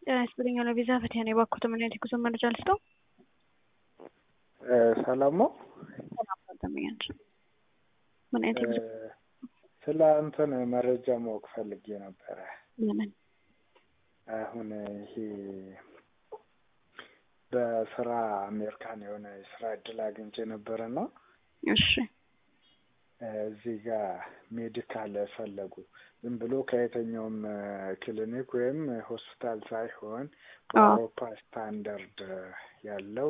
ጤና ይስጥልኝ ለቪዛ ፈቲያ ነው የባኩት ምን አይነት የጉዞ መረጃ ልስጠው? ሰላም ነው። ሰላም ተመኛች ምን አይነት የጉዞ ስለ እንትን መረጃ ማወቅ ፈልጌ ነበረ። ለምን አሁን ይሄ በስራ አሜሪካን የሆነ የስራ እድል አግኝቼ ነበረና እሺ እዚህ ጋር ሜዲካል ፈለጉ። ዝም ብሎ ከየትኛውም ክሊኒክ ወይም ሆስፒታል ሳይሆን በአውሮፓ ስታንዳርድ ያለው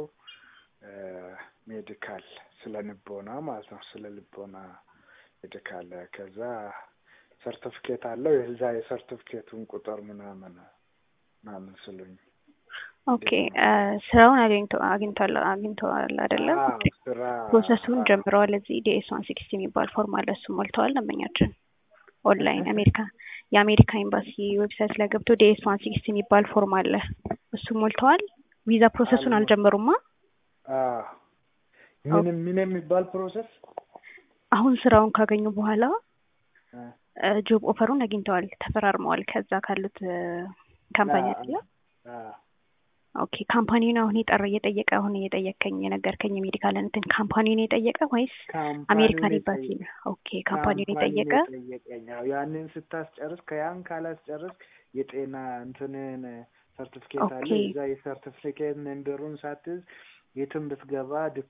ሜዲካል ስለ ልቦና ማለት ነው። ስለ ልቦና ሜዲካል ከዛ ሰርቲፊኬት አለው የዛ የሰርቲፊኬቱን ቁጥር ምናምን ምናምን ስሉኝ ኦኬ ስራውን አግኝቶ አግኝቷል አግኝተዋል አይደለም? ስራ ፕሮሰሱን ጀምረዋል። እዚህ ዲኤስ ዋን ሲክስቲ የሚባል ፎርም አለ። እሱ ሞልተዋል። ደንበኛችን ኦንላይን አሜሪካ የአሜሪካ ኤምባሲ ዌብሳይት ላይ ገብቶ ዲኤስ ዋን ሲክስቲ የሚባል ፎርም አለ። እሱ ሞልተዋል። ቪዛ ፕሮሰሱን አልጀመሩማ። ምን ምን የሚባል ፕሮሰስ? አሁን ስራውን ካገኙ በኋላ ጆብ ኦፈሩን አግኝተዋል፣ ተፈራርመዋል። ከዛ ካሉት ካምፓኒ አለ ኦኬ ካምፓኒውን አሁን የጠራ እየጠየቀ አሁን እየጠየቀኝ የነገርከኝ የሜዲካል እንትን ካምፓኒውን የጠየቀ ወይስ አሜሪካን ኤምባሲ ነው? ኦኬ ካምፓኒውን የጠየቀ ያንን ስታስጨርስ ከያን ካላስጨርስ የጤና እንትንን ሰርቲፊኬት አለ። ኦኬ። እዛ የሰርቲፊኬት ነንበሩን ሳትዝ የትም ብትገባ